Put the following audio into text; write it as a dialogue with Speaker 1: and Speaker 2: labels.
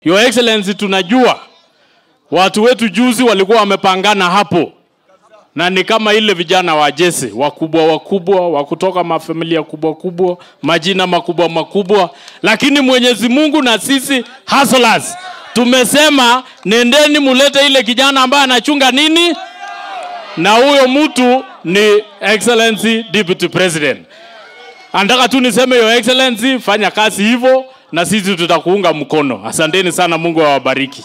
Speaker 1: Your Excellency, tunajua watu wetu juzi walikuwa wamepangana hapo na ni kama ile vijana wa Jesse wakubwa wakubwa wa kutoka mafamilia kubwa kubwa, majina makubwa makubwa, lakini Mwenyezi Mungu na sisi hustlers tumesema nendeni mulete ile kijana ambaye anachunga nini, na huyo mtu ni Excellency Deputy President. Anataka tu niseme Your Excellency, fanya kazi hivyo na sisi tutakuunga mkono. Asanteni sana, Mungu awabariki.